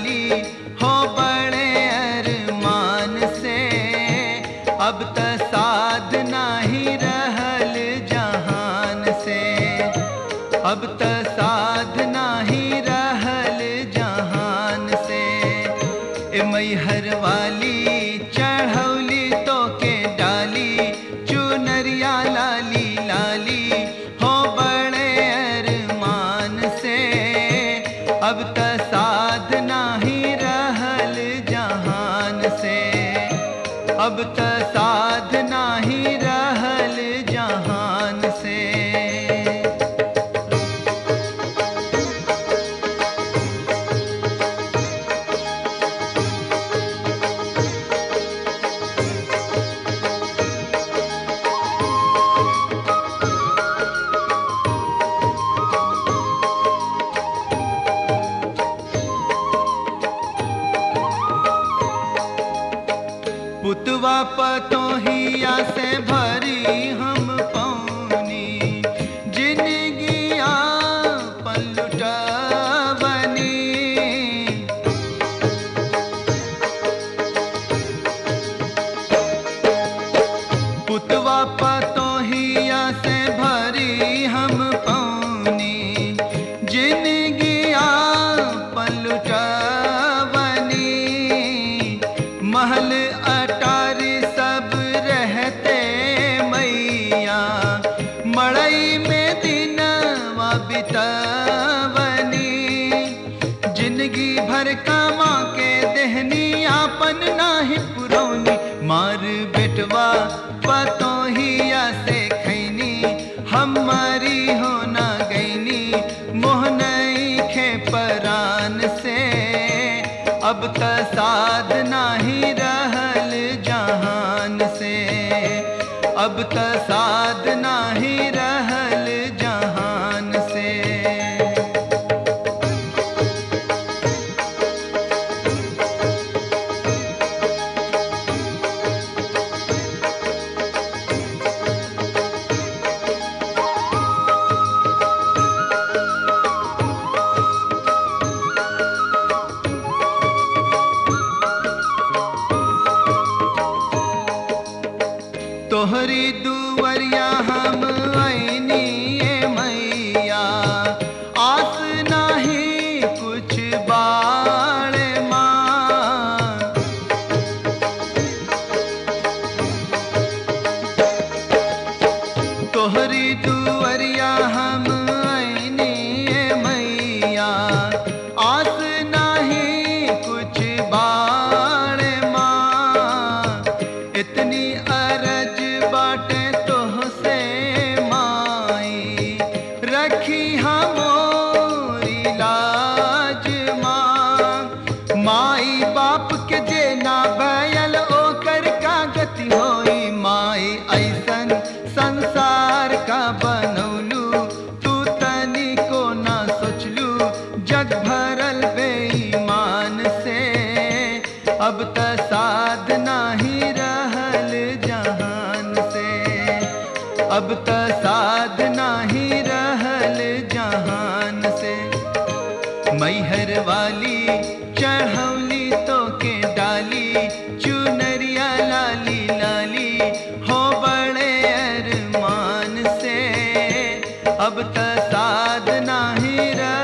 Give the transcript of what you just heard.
लाली हो बड़े अरमान से अब त साध नाही रहल जहान से अब त साध नाही रहल जहान से ए मैहर वाली चढ़ौली तो के डाली चुनरिया लाली लाली हो बड़े अरमान से अब त साध नाही रहल जहान से अब त साध नाही रहल जहान से पुतवा पतोहिया से भरी हम पौनी जिनगिया पलटवनी पुतवा पतोहिया से भरी हम पौनी जिनगिया पलटवनी महल अटारी सब रहते मैया मड़ई में दिनवा बितवनी जिंदगी भर कमा के देहनी आपन नाही पुरौनी मार बेटवा पतोहिया से खैनी हमारी हो ना गईनी मोहनई खे परान से अब त साध नाही रहल जहान से अब त साध नाही रहल जहान से तोहरी दुवरिया हम ऐनी ए मैया आस नाही कुछ बाड़ माँ तोहरी दुवरिया हम ऐनी ए मैया आस नाही कुछ बाड़ माँ इतनी अरज बाटे तोह से माई रखी हमोरी लाज माँ माई बाप के जे ना भयल ओकर का गति होई माई ऐसन संसार का बनौलू तू तनी को ना सोचलू जग भरल बेईमान से अब त साध नाही रहल जहान से अब त साध नाही रहल जहान से मैहर वाली चढ़ौली तो के डाली चुनरिया लाली लाली हो बड़े अरमान से अब त साध नाही रह